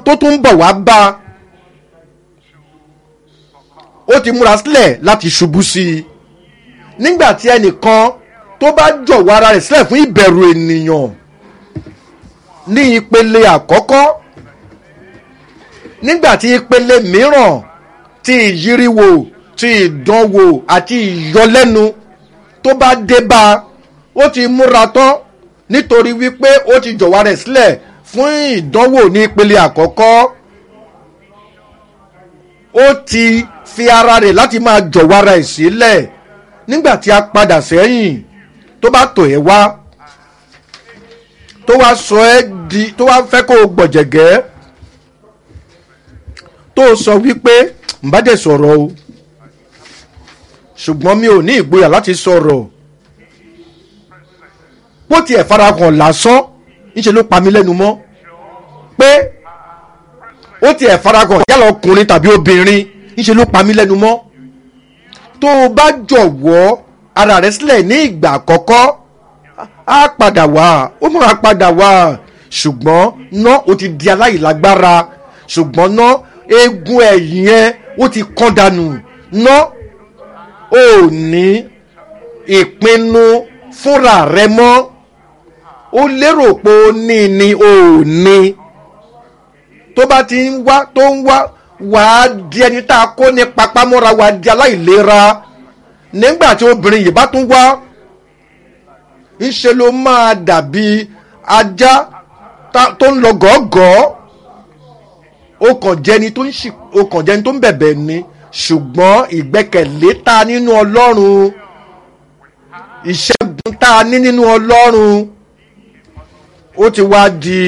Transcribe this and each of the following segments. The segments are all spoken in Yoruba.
tó tún ń bọ̀ wá bá a ó ti múra sílẹ̀ láti ṣubú sí i nígbà tí ẹnìkan tó bá jọ̀wọ́ ara rẹ̀ sílẹ̀ fún ìbẹ̀rù ènìyàn ní ìpele àkọ́kọ́ nígbà tí ìpele mìíràn ti ìyíríwò ti ìdánwò àti ìyọlẹ́nu tó bá dé bá a ó ti múra tán nítorí wípé ó ti jọ̀wọ́ rẹ̀ sílẹ̀ fún ìdánwò ní ìpele àkọ́kọ́ ó ti fi ara rẹ̀ láti máa jọ̀wọ́ ara ẹ̀ sílẹ̀ nígbà tí a padà sẹ́yìn tó bá tò ẹ́ wá tó wá sọ ẹ́ di tó wá fẹ́ kó o gbọ̀jẹ̀gẹ́ tó o sọ wípé n bá dẹ̀ sọ̀rọ̀ o ṣùgbọ́n mi ò ní ìgboyà láti sọ̀rọ̀ bó tiẹ̀ farahàn lásán níṣẹ́ ló pa mí lẹ́nu mọ́ pé ó tiẹ̀ farahàn yálà ọkùnrin tàbí obìnrin níṣẹ́ ló pa mí lẹ́nu mọ́ tó o bá jọ̀wọ́ ara rẹ sílẹ̀ ní ìgbà àkọ́kọ́ á padà wá ó máa padà wá ṣùgbọ́n ná o ti di aláìlágbára ṣùgbọ́n ná eegun ẹ̀yìn ẹ ó ti kán dànù ná ò ní ìpinnu fúnra rẹ mọ́ ó lérò pé ó ní ni ò ní tó bá ti ń wá tó ń wá wàá di ẹni tá a kó ní papámọ́ra wàá di aláìlera nígbà tí obìnrin yìí bá tún wá ńṣe ló máa dàbí ajá tó ń lọ gọ́gọ́ ó kàn jẹni tó ń ṣì ó kàn jẹni tó ń bẹ̀bẹ̀ ni ṣùgbọ́n ìgbẹ́kẹ̀lé ta nínú ọlọ́run ìṣẹ́gun tá a ní nínú ọlọ́run ó ti wá di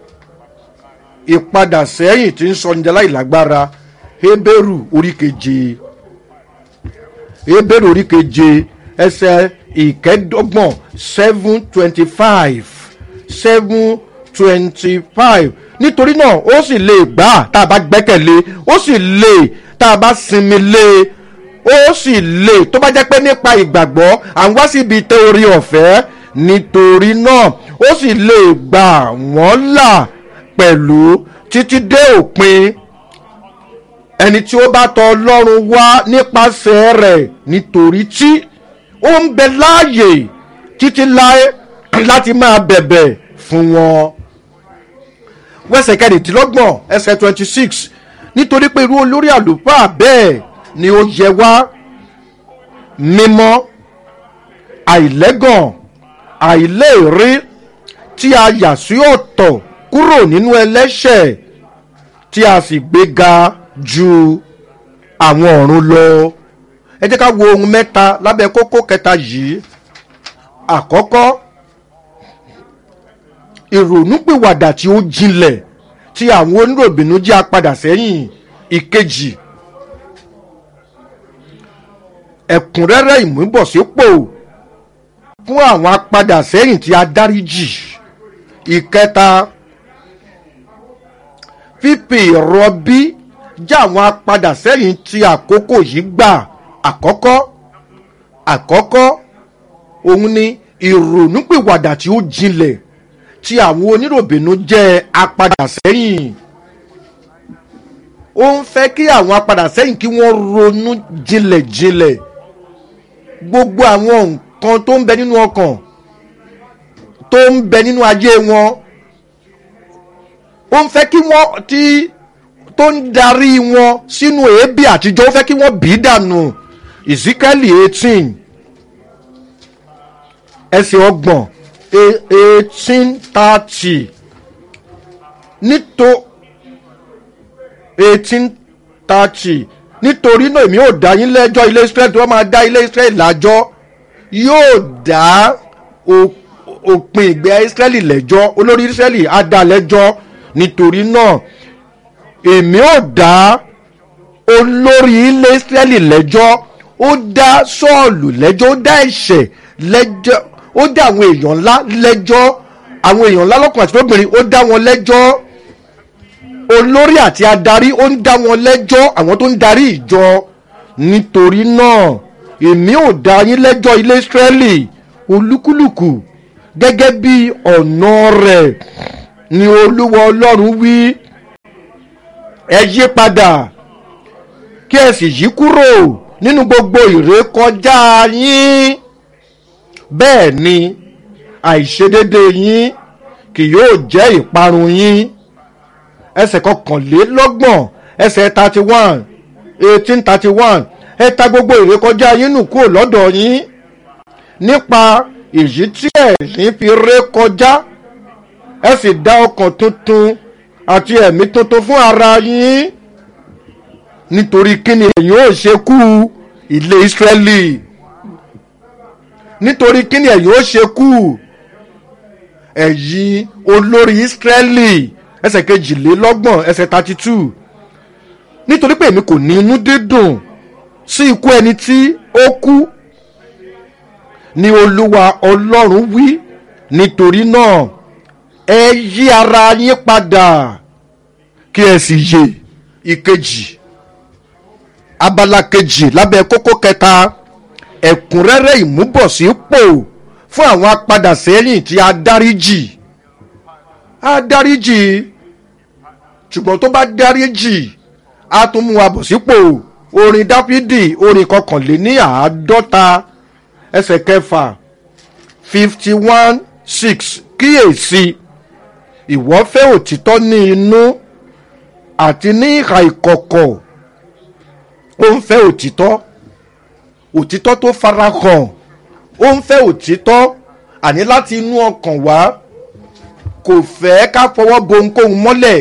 ìpadà sẹ́yìn tí ń sọ ní aláìlágbára Hébérù orí keje Hébérù orí keje ẹsẹ̀ ìkẹ́dọ́gbọ̀n seven twenty five seven twenty five nítorí náà ó sì lè gbà tá a bá gbẹ́kẹ̀lé ó sì lè tá a bá sinmi lé ó sì lè tó bá jẹ́ pé nípa ìgbàgbọ́ à ń wá síbi tẹ orí ọ̀fẹ́ nítorí náà ó sì lè gbà wọ́n là pẹ̀lú títí dé òpin ẹni tí ó bá tọ ọlọ́run wá nípasẹ̀ rẹ̀ nítorí tí ó ń bẹ láàyè títí láé láti máa bẹ̀bẹ̀ fún wọn. wẹ́sẹ̀ kẹrìndínlọ́gbọ̀n ẹsẹ̀ twenty six nítorí pé irú olórí àlùfáà bẹ́ẹ̀ ni ó yẹ wá mímọ́ àìlẹ́gàn àìléèrí tí a yà sí ọ̀tọ̀ kúrò nínú ẹlẹ́ṣẹ̀ tí a sì gbéga ju àwọn ọ̀run lọ. ẹ jẹ́ ká wo ohun mẹ́ta lábẹ́ kókó kẹta yìí. àkọ́kọ́ ìrònúpìwàdà tí ó jinlẹ̀ tí àwọn oníròbìnú jẹ́ apadà sẹ́yìn ìkejì ẹ̀kúnrẹ́rẹ́ ìmúbọ̀sípò fún àwọn apadà sẹ́yìn tí a dáríjì ìkẹta fífi ìrọbí já àwọn apadà sẹ́yìn tí àkókò yìí gbà àkọ́kọ́ àkọ́kọ́ òun ni ìrònúpìwàdà tí ó jinlẹ̀ tí àwọn oníròbìnú jẹ́ apadà sẹ́yìn ó ń fẹ́ kí àwọn apadà sẹ́yìn kí wọ́n ronú jinlẹ̀ jinlẹ̀ gbogbo àwọn nǹkan tó ń bẹ nínú ọkàn tó ń bẹ nínú ayé wọn ó ń fẹ́ kí wọ́n ti tó ń darí wọn sínú èébì àtijọ́ ó fẹ́ kí wọ́n bì í dànù ìsíkẹ́lì eighteen ẹsẹ̀ ọgbọ̀n eighteen thirty nítò eighteen thirty nítorí náà èmi ò dá yín lẹ́jọ́ ilé Israẹli tí wọ́n máa dá ilé Israẹli lájọ́ yóò dá òpin ìgbẹ́ Israẹli lẹ́jọ́ olórí Israẹli á dá lẹ́jọ́ nítorí náà èmi ò dá olórí ilé Israẹli lẹ́jọ́ ó dá Sọ́ọ̀lù lẹ́jọ́ ó dá ẹ̀ṣẹ̀ lẹ́jọ́ ó dá àwọn èèyàn ńlá lẹ́jọ́ àwọn èèyàn ńlá lọ́kùnrin àti lóbìnrin ó dá wọn lẹ́jọ́ olórí àti adarí ó ń dá wọn lẹ́jọ́ àwọn tó ń darí ìjọ nítorí náà èmi ò dá yín lẹ́jọ́ ilé Ísírẹ́lì olúkúlùkù gẹ́gẹ́ bí ọ̀nà rẹ̀ ni olúwa ọlọ́run wí ẹ yí padà kí ẹ sì yí kúrò nínú gbogbo ìrékọjá yín bẹ́ẹ̀ ni àìṣedédé yín kì yóò jẹ́ ìparun yín ẹsẹ̀ kọkànlélọ́gbọ̀n ẹsẹ̀ thirty one eighteen thirty one ẹ ta gbogbo ìrékọjá yín nù kúrò lọ́dọ̀ yín nípa èyí tí ẹ̀rín fi ré kọjá ẹ sì dá ọkàn tuntun àti ẹ̀mí tuntun fún ara yín nítorí kíni ẹ̀yin ò ṣe kú ilé Ísírẹ́lì nítorí kíni ẹ̀yin ò ṣe kú ẹ̀yin olórí Ísírẹ́lì ẹsẹ̀ kejìlélọ́gbọ̀n ẹsẹ̀ thirty two nítorí pé èmi kò ní inú dídùn sí ikú ẹni tí ó kú ni olúwa ọlọ́run wí nítorí náà ẹ yí ara yín padà kí ẹ sì yè ìkejì abala kejì lábẹ́ kókó kẹta ẹ̀kúnrẹ́rẹ́ ìmúbọ̀sípò fún àwọn apadà sẹ́yìn tí a dáríjì a dáríjì ṣùgbọ́n tó bá dáríjì a tún mú wa bọ̀ sípò orin dáfídì orin kọkànléní àádọ́ta ẹsẹ̀ kẹfà fifty one six kíyèsí ìwọ fẹ́ òtítọ́ ní inú àti ní ìhà ìkọ̀kọ̀ ó ń fẹ́ òtítọ́ òtítọ́ tó farahàn ó ń fẹ́ òtítọ́ àní láti inú ọkàn wá kò fẹ́ ká fọwọ́ bo ohunkóhun mọ́lẹ̀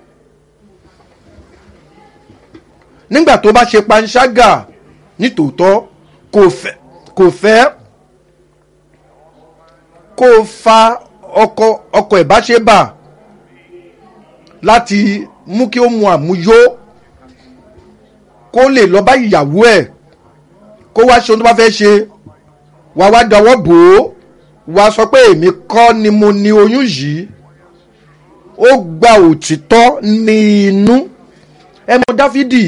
nígbà tó bá ṣe panṣágà nítòótọ́ kò fẹ́ kò fẹ́ kó fa ọkọ ọkọ ìbáṣebà láti mú kí ó mu àmúyó kó lè lọ bá ìyàwó ẹ̀ kó wá ṣe ohun tó bá fẹ́ ṣe wá wá dáwọ́ bò ó wá sọ pé èmi kọ́ ni mo ní oyún yìí ó gba òtítọ́ ní inú ẹ mọ dáfídì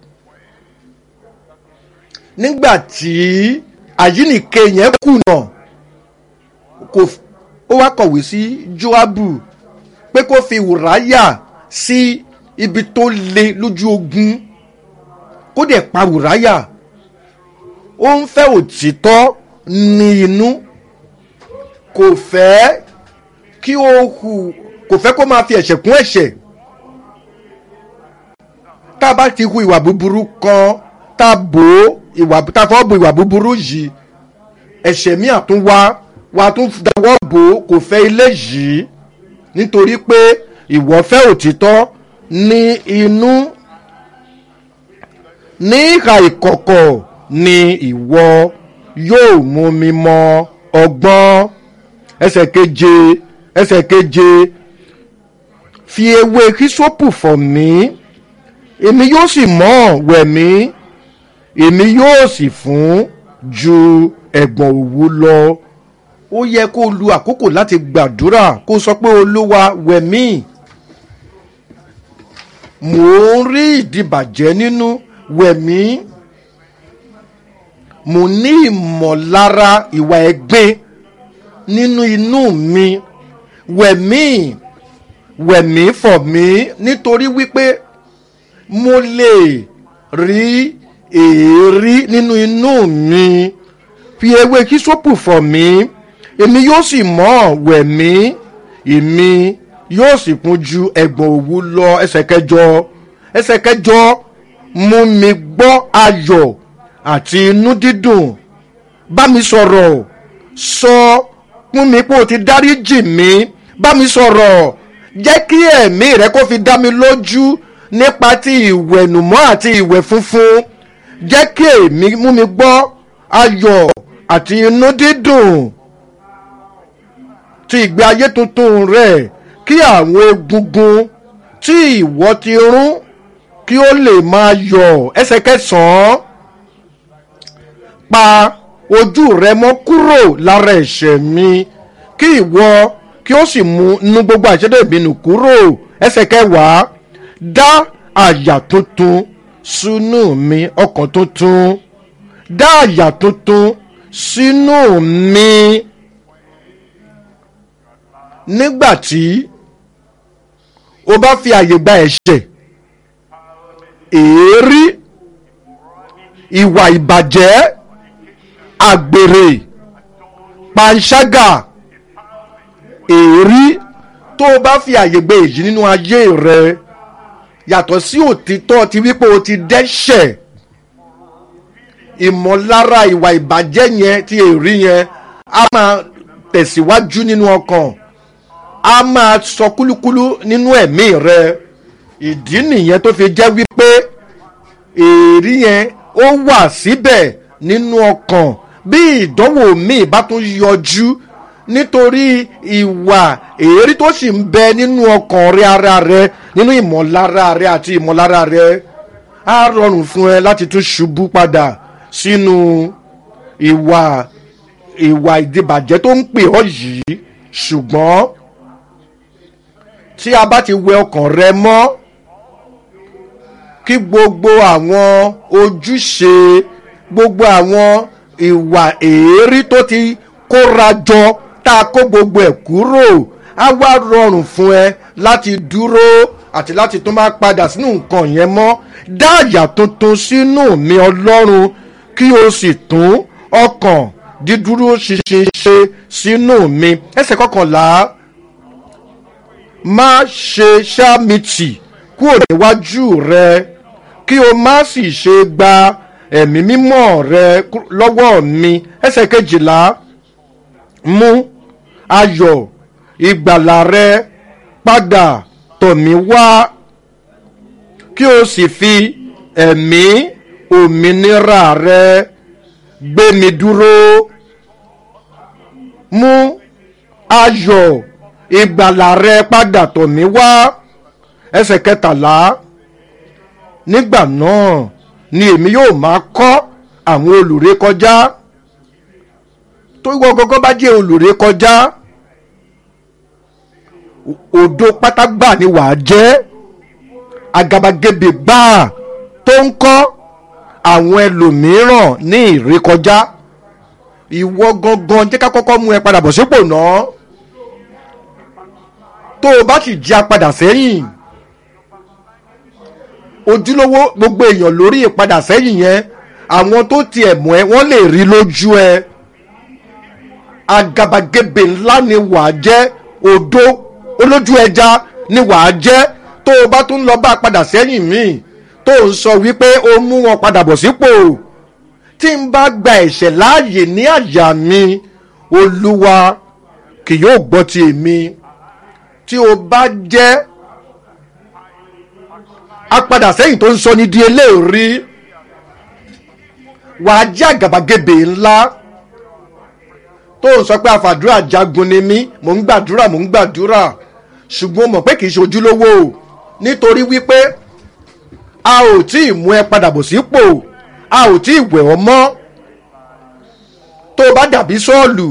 nígbà tí àyínìke yẹn kùnà kò ó wá kọ̀wé sí joabu pé kó fi wùráyà sí ibi tó le lójú ogun kó dẹ̀ pa wùráyà ó ń fẹ́ òtítọ́ ní inú kò fẹ́ kí ó hù kò fẹ́ kó máa fi ẹ̀ṣẹ̀ kún ẹ̀ṣẹ̀ tá a bá ti hu ìwà búburú kan tá a bò ó ìwà tá a fọ́ bo ìwà búburú yìí ẹ̀ṣẹ̀ míì àtún wá wà á tún dáwọ́ bò ó kò fẹ́ ilé yìí nítorí pé ìwọ fẹ́ òtítọ́ ní inú ní ìhà ìkọ̀kọ̀ ni ìwọ yóò mú mi mọ ọgbọ́n ẹsẹ̀ keje ẹsẹ̀ keje fi ewé kísópù fọ̀ mí èmi yóò sì mọ́ wẹ̀ mí èmi yóò sì fún ju ẹ̀gbọ̀n òwú lọ ó yẹ kó lu àkókò láti gbàdúrà kó sọ pé olúwa wẹ̀ mí mò ń rí ìdìbàjẹ́ nínú wẹ̀ mí mo ní ìmọ̀lára ìwà ẹ̀gbin nínú inú mi wẹ̀ mí wẹ̀ mí fọ̀ mí nítorí wípé mo lè rí èérí nínú inú mi fi ewé kísópù fọ̀ mí èmi yóò sì mọ́ wẹ̀ mí èmi yóò sì kún ju ẹ̀gbọ̀n òwú lọ ẹsẹ̀ kẹjọ ẹsẹ̀ kẹjọ mú mi gbọ́ ayọ̀ àti inú dídùn bá mi sọ̀rọ̀ sọ fún mi pé o ti dáríjì mí bá mi sọ̀rọ̀ jẹ́ kí ẹ̀mí rẹ kó fi dá mi lójú nípa ti ìwẹ̀nùmọ́ àti ìwẹ̀ funfun jẹ́ kí èmi mú mi gbọ́ ayọ̀ àti inú dídùn ti ìgbé ayé tuntun rẹ̀ kí àwọn egungun tí ìwọ ti rún kí ó lè máa yọ̀ ẹsẹ̀ kẹsàn-án pa ojú rẹ mọ́ kúrò lára ẹ̀ṣẹ̀ mi kí ìwọ kí ó sì mú nu gbogbo àṣẹdẹ ìbínú kúrò ẹsẹ̀ kẹwàá dá àyà tuntun sínú mi ọkàn tuntun dá àyà tuntun sínú mi nígbà tí o bá fi àyè gba ẹ̀ṣẹ̀ èérí ìwà ìbàjẹ́ àgbèrè panṣágà èérí tó o bá fi àyè gbé èyí nínú ayé rẹ yàtọ̀ sí òtítọ́ ti wípé o ti dẹ́ṣẹ̀ ìmọ̀lára ìwà ìbàjẹ́ yẹn ti èrí yẹn a máa tẹ̀síwájú nínú ọkàn a máa sọ kúlúkúlú nínú ẹ̀mí rẹ ìdí nìyẹn tó fi jẹ́ wípé èrí yẹn ó wà síbẹ̀ nínú ọkàn bí ìdánwò míì bá tún yọjú nítorí ìwà èrí tó sì ń bẹ nínú ọkàn rẹ ara rẹ nínú ìmọ̀lára rẹ àti ìmọ̀lára rẹ á rọrùn fún ẹ láti tún ṣubú padà sínú ìwà ìwà ìdìbàjẹ́ tó ń pè ọ́ yìí ṣùgbọ́n tí a bá ti wẹ ọkàn rẹ mọ́ kí gbogbo àwọn ojúṣe gbogbo àwọn ìwà èérí tó ti kóra jọ tá a kó gbogbo ẹ̀ kúrò á wá rọrùn fún ẹ láti dúró àti láti tún máa padà sínú nǹkan yẹn mọ́ dá àyà tuntun sínú mi ọlọ́run kí o sì tún ọkàn dídúró ṣinṣin ṣe sínú mi ẹsẹ̀ kọkànlá má ṣe ṣáàmìtì kúrò níwájú rẹ kí o má sì ṣe gba ẹ̀mí mímọ́ rẹ lọ́wọ́ mi ẹsẹ̀ kejìlá mú ayọ̀ ìgbàlà rẹ padà tọ̀ mí wá kí o sì fi ẹ̀mí òmìnira rẹ gbé mi dúró mú ayọ̀ ìgbàlà rẹ padà tọ̀ mí wá ẹsẹ̀ kẹtàlá nígbà náà ni èmi yóò máa kọ́ àwọn olùré kọjá tó wọ́n gọ́gọ́ bá jẹ́ olùré kọjá òdo pátágbà ni wàá jẹ́ àgàbàgebè gbáà tó ń kọ́ àwọn ẹlòmíràn ní ìrékọjá ìwọ gangan jẹ́ ká kọ́kọ́ mú ẹ padà bọ̀ sípò náà tó o bá sì jẹ́ apadà sẹ́yìn ojúlówó gbogbo èèyàn lórí ìpadà sẹ́yìn yẹn àwọn tó tiẹ̀ mọ̀ ẹ́ wọ́n lè rí lójú ẹ àgàbàgebè ńlá ni wàá jẹ́ odó olójú ẹja ni wàá jẹ́ tó o bá tún lọ bá a padà sẹ́yìn míì tó ń sọ wípé ó mú wọn padà bọ̀ sípò tí n bá gba ẹ̀ṣẹ̀ láàyè ní àyà mi olúwa kì yóò gbọ́ ti èmi tí o bá jẹ́ apadà sẹ́yìn tó ń sọ ní di eléèrí wàá jẹ́ àgàbàgebè ńlá tó ń sọ pé àfàdúrà jagun ni mí mò ń gbàdúrà mò ń gbàdúrà ṣùgbọ́n mọ̀ pé kì í ṣe ojúlówó o nítorí wípé a ò tí ì mú ẹ padà bọ̀ sípò a ò tí ì wẹ̀ ọ́ mọ́ tó o bá dàbí sọ́ọ̀lù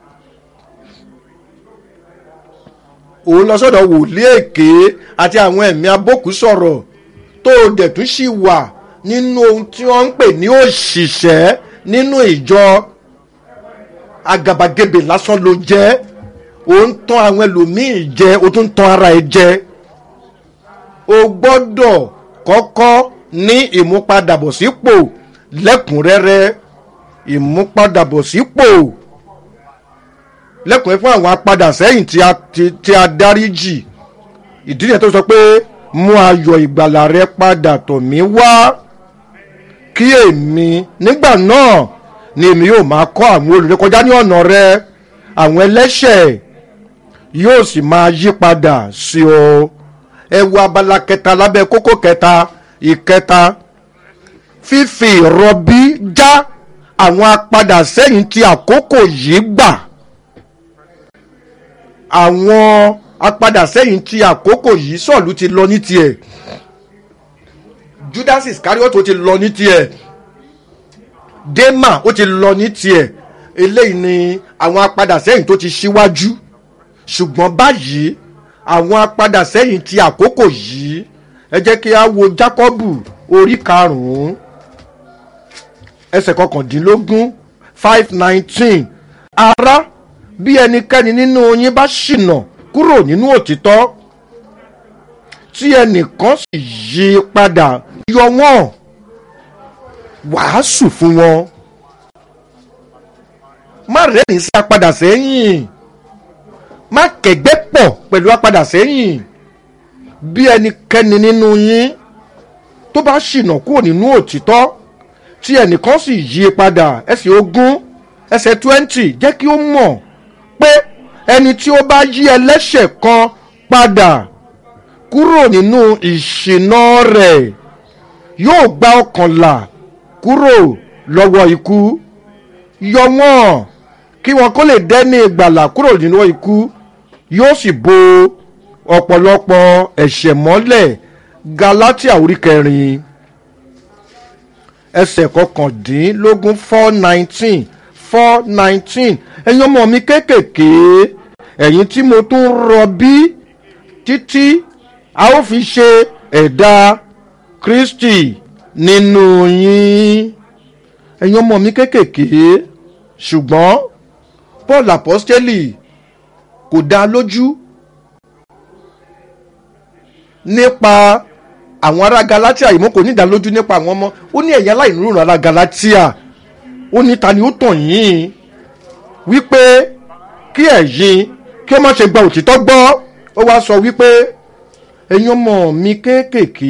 òun lọ sọ́dọ̀ wòlíì èké àti àwọn ẹ̀mí abókù sọ̀rọ̀ tó o dẹ̀ tún ṣì wà nínú ohun tí wọ́n ń pè ní òṣìṣẹ́ nínú ìjọ agàbàgebè lásán ló jẹ́ o ń tán àwọn ẹlòmíì jẹ o tún ń tán ara ẹ jẹ o gbọ́dọ̀ kọ́kọ́ ní ìmúpadàbọ̀sípò lẹ́kùnrẹ́rẹ́ ìmúpadàbọ̀sípò lẹ́kùnrẹ́rẹ́ fún àwọn apadà sẹ́yìn tí a ti tí a dáríjì ìdí nìyẹn tó sọ pé mú ayọ̀ ìgbàlà rẹ padà tọ̀ mí wá kí èmi nígbà náà ni èmi yóò máa kọ́ àwọn olùrékọjá ní ọ̀nà rẹ àwọn ẹlẹ́ṣẹ̀ yóò sì máa yí padà sí ọ ẹ wo abala kẹta lábẹ́ kókó kẹta ìkẹta fífi ìrọbí já àwọn apadà sẹ́yìn tí àkókò yìí gbà àwọn apadà sẹ́yìn tí àkókò yìí sọ̀lú ti lọ ní tiẹ̀ judas iscariot ó ti lọ ní tiẹ̀ dema ó ti lọ ní tiẹ̀ eléyìí ni àwọn apadà sẹ́yìn tó ti ṣíwájú ṣùgbọ́n báyìí àwọn apadà sẹ́yìn tí àkókò yìí ẹ jẹ́ kí a wo jákọ́bù orí karùn-ún ẹsẹ̀ kọkàndínlógún five nineteen ara bí ẹnikẹ́ni nínú yín bá ṣìnà kúrò nínú òtítọ́ tí ẹnìkan sì yí padà yọ wọ́n wàásù fún wọn má rẹ́rìn sí apadà sẹ́yìn má kẹ̀gbẹ́ pọ̀ pẹ̀lú apadà sẹ́yìn bí ẹnikẹ́ni nínú yín tó bá ṣìnà kúrò nínú òtítọ́ tí ẹnìkan sì yí i padà ẹsẹ̀ ogún ẹsẹ̀ twenty jẹ́ kí ó mọ̀ pé ẹni tí ó bá yí ẹlẹ́ṣẹ̀ kan padà kúrò nínú ìṣìnà rẹ̀ yóò gba ọkàn là kúrò lọ́wọ́ ikú yọ wọ́n kí wọn kó lè dẹ́ni ìgbàlà kúrò nínú ikú yóò sì bo ọ̀pọ̀lọpọ̀ ẹ̀ṣẹ̀ mọ́lẹ̀ galatia orí kẹrin ẹsẹ̀ kọkàndínlógún four nineteen four nineteen ẹ̀yin ọmọ mi kéékèèké ẹ̀yin tí mo tún rọbí títí a ó fi ṣe ẹ̀dá kristi nínú yín ẹ̀yin ọmọ mi kéékèèké ṣùgbọ́n paul apostoli kò dá lójú nípa àwọn ará galatia yìí mo kò ní ìdálójú nípa àwọn ọmọ ó ní ẹ̀yà aláìníròrùn ará galatia ó ní ta ni ó tàn yín wípé kí ẹ̀yin kí ó má ṣe gba òtítọ́ gbọ́ ó wá sọ wípé ẹ̀yin ọmọ mi kéékèèké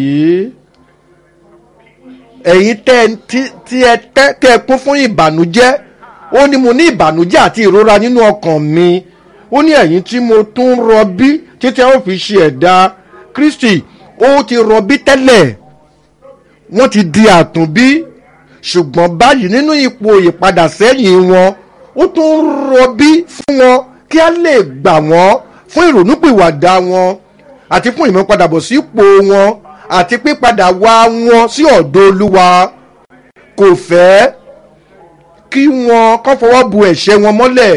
ẹ̀yin tẹ́ tí ẹ tẹ́ kẹ́ ẹ kún fún ìbànújẹ́ ó ní mo ní ìbànújẹ́ àti ìrora nínú ọkàn mi ó ní ẹ̀yin tí mo tún rọbí títí a ó fi ṣe ẹ̀dá kristi ó ti rọbí tẹ́lẹ̀ wọ́n ti di àtúnbí ṣùgbọ́n báyìí nínú ipò ìpadà sẹ́yìn wọn ó tún rọbí fún wọn kí a lè gbà wọ́n fún ìrònúpìwàdà wọn àti fún ìmúpadàbọ̀ sípò wọn àti pípadà wá wọn sí ọ̀dọ̀ olúwa kò fẹ́ kí wọn kọ́ fọwọ́ bu ẹ̀ṣẹ̀ wọn mọ́lẹ̀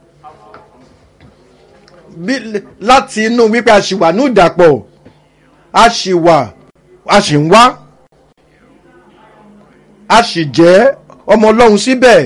láti inú wípé a ṣì wà ní ìdàpọ̀ a ṣì wà a ṣì ń wá a ṣì jẹ́ ọmọ ọlọ́run síbẹ̀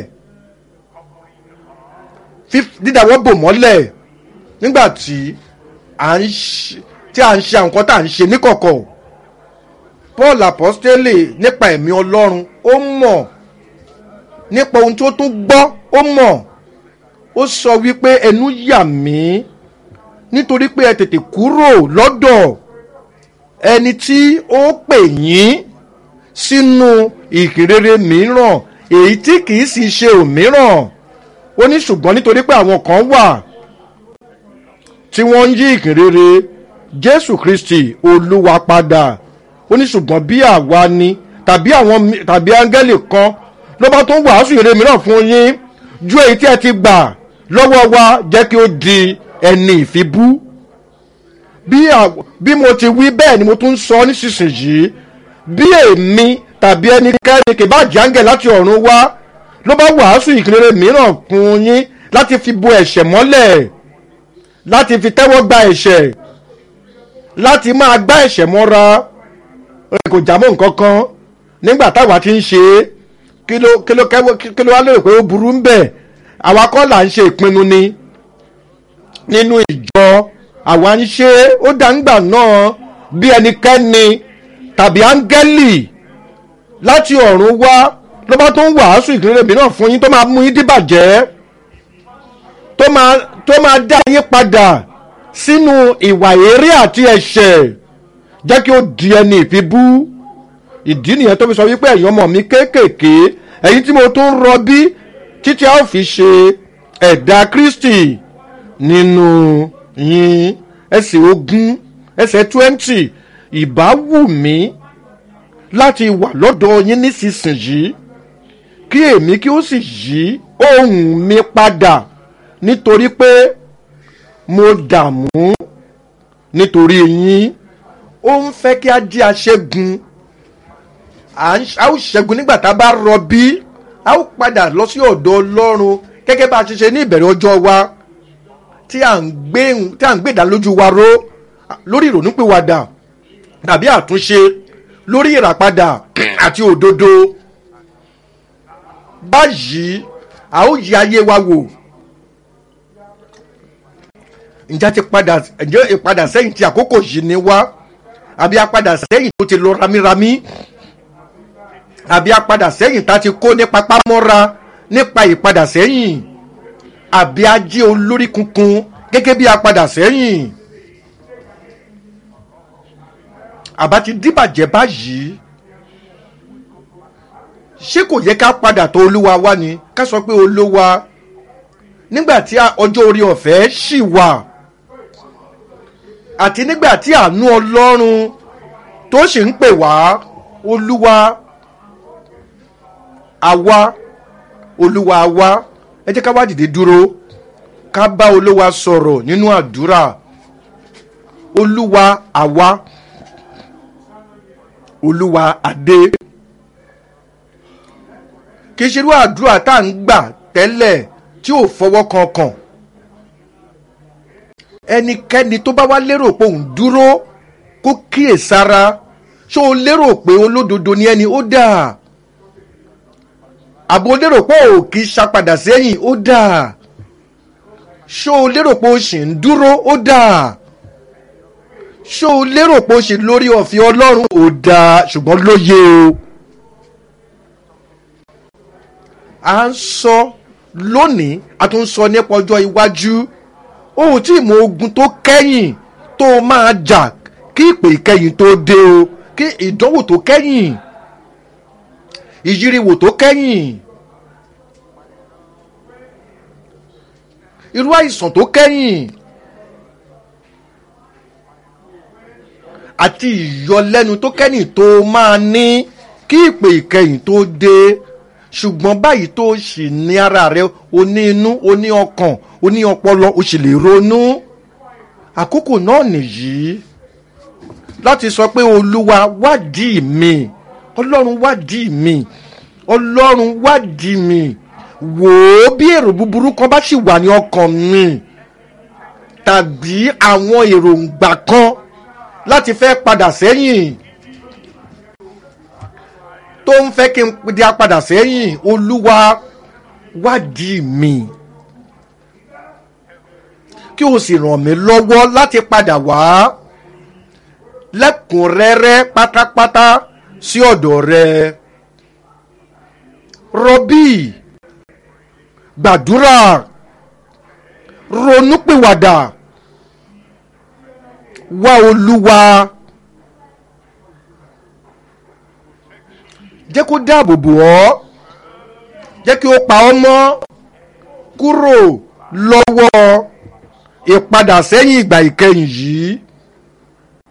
dídàwọ́ bò mọ́lẹ̀ nígbà tí à ń tí à ń ṣe àwọn nǹkan tá à ń ṣe níkọ̀kọ̀ paul apostole nípa ẹ̀mí ọlọ́run ó mọ̀ nípa ohun tó tún gbọ́ ó mọ̀ ó sọ wípé ẹnu yà mí nítorí pé ẹ tètè kúrò lọ́dọ̀ ẹni tí ó pè yín sínú ìkìrere mìíràn èyí tí kìí sì ṣe òmíràn ó ní ṣùgbọ́n nítorí pé àwọn kan wà tí wọ́n ń yí ìkìrere jésù kristi olúwa padà ó ní ṣùgbọ́n bí àwa ni tàbí àwọn tàbí áńgẹ́lì kan ló bá tún wàásù ìrere mìíràn fún yín ju èyí tí ẹ ti gbà lọ́wọ́ wa jẹ́ kí ó di ẹni ìfibú bí mo ti wí bẹ́ẹ̀ ni mo tún ń sọ nísinsìnyí bí èmi tàbí ẹnikẹ́ni kì bá jáǹgẹ̀ láti ọ̀run wá ló bá wàásù ìkìlere mìíràn fún yín láti fi bo ẹ̀ṣẹ̀ mọ́lẹ̀ láti fi tẹ́wọ́ gba ẹ̀ṣẹ̀ láti máa gbá ẹ̀ṣẹ̀ mọ́ra kò jámọ́ nǹkan kan nígbà táwa ti ń ṣe é kí ló kí ló kí ló wá lérò pé ó burú ń bẹ̀ àwa kọ́ là ń ṣe ìpinnu ni nínú ìjọ àwa ń ṣe ó dáńgbà náà bí ẹnikẹ́ni tàbí áńgẹ́lì láti ọ̀run wá ló bá tó ń wàásù ìkìlẹ̀ mìíràn fún yín tó máa mú yín dìbàjẹ́ tó máa tó máa dá yín padà sínú ìwà eré àti ẹ̀ṣẹ̀ jẹ́ kí ó di ẹni ìfibú ìdí nìyẹn tó fi sọ wípé ẹ̀yin ọmọ mi kéékèèké ẹ̀yin tí mo tún rọbí títí a ó fi ṣe ẹ̀dá kristi nínú yín ẹsẹ̀ ogún ẹsẹ̀ twenty ìbá wù mí láti wà lọ́dọ̀ yín nísinsìnyí kí èmi kí ó sì yí ohùn mi padà nítorí pé mo dààmú nítorí yín ó ń fẹ́ kí a jẹ́ aṣẹ́gun a ó ṣẹ́gun nígbà tá a bá rọbí a ó padà lọ sí ọ̀dọ̀ ọlọ́run gẹ́gẹ́ bá a ṣe ṣe ní ìbẹ̀rẹ̀ ọjọ́ wa tí à ń gbé tí à ń gbé ìdálójú wa ró lórí ìrònúpìwàdà tàbí àtúnṣe lórí ìràpadà àti òdodo báyìí a ó yí ayé wa wò ǹjẹ́ ti padà ǹjẹ́ ìpadà sẹ́yìn tí àkókò yìí ni wá àbí apadà sẹ́yìn tó ti lọ ramírami àbí apadà sẹ́yìn tá a ti kó ní papámọ́ra nípa ìpadà sẹ́yìn àbí ajé olórí kunkun gẹ́gẹ́ bí apadà sẹ́yìn àbá ti díbàjẹ́ báyìí ṣé kò yẹ ká padà tó olúwa wá ni ká sọ pé olúwa nígbà tí ọjọ́ orí ọ̀fẹ́ ṣì wà àti nígbà tí àánú ọlọ́run tó sì ń pè wá olúwa àwa olúwa àwa ẹ jẹ́ ká wá dìde dúró ká bá olúwa sọ̀rọ̀ nínú àdúrà olúwa àwa olúwa adé kì í ṣerú àdúrà tá à ń gbà tẹ́lẹ̀ tí ò fọwọ́ kankan ẹnikẹ́ni tó bá wá lérò pé òun dúró kó kíyèsára ṣó o lérò pé olódodo ni ẹni ó dà àbò lérò pé ò kì í ṣapadà sẹ́yìn ó dà ṣó o lérò pé o ṣì ń dúró ó dà ṣó o lérò pé o ṣì lórí ọ̀fìn ọlọ́run ó dà ṣùgbọ́n lóye o. à ń sọ lónìí a tún sọ nípa ọjọ́ iwájú ohun tí ìmọ̀ ogun tó kẹ́yìn tó máa jà kí ìpè ìkẹyìn tó dé o kí ìdánwò tó kẹ́yìn ìyíriwò tó kẹ́yìn irú àìsàn tó kẹ́yìn àti ìyọlẹ́nu tó kẹ́yìn tó máa ní kí ìpè ìkẹyìn tó dé ṣùgbọ́n báyìí tó sì ní ara rẹ o ní inú o ní ọkàn o ní ọpọlọ o sì lè ronú àkókò náà nìyí láti sọ pé olúwa wádìí mi ọlọ́run wádìí mi ọlọ́run wádìí mi wò ó bí èrò búburú kan bá sì wà ní ọkàn mi tàbí àwọn èròǹgbà kan láti fẹ́ padà sẹ́yìn tó ń fẹ́ kí n di apadà sẹ́yìn olúwa wádìí mi kí o sì ràn mí lọ́wọ́ láti padà wá lẹ́kùnrẹ́rẹ́ pátápátá sí ọ̀dọ̀ rẹ rọbí gbàdúrà ronúpìwàdà wá olúwa. jẹ́ kó dáàbò bò ọ́ jẹ́ kí ó pa ọ́ mọ́ kúrò lọ́wọ́ ìpadà sẹ́yìn ìgbà ìkẹyìn yìí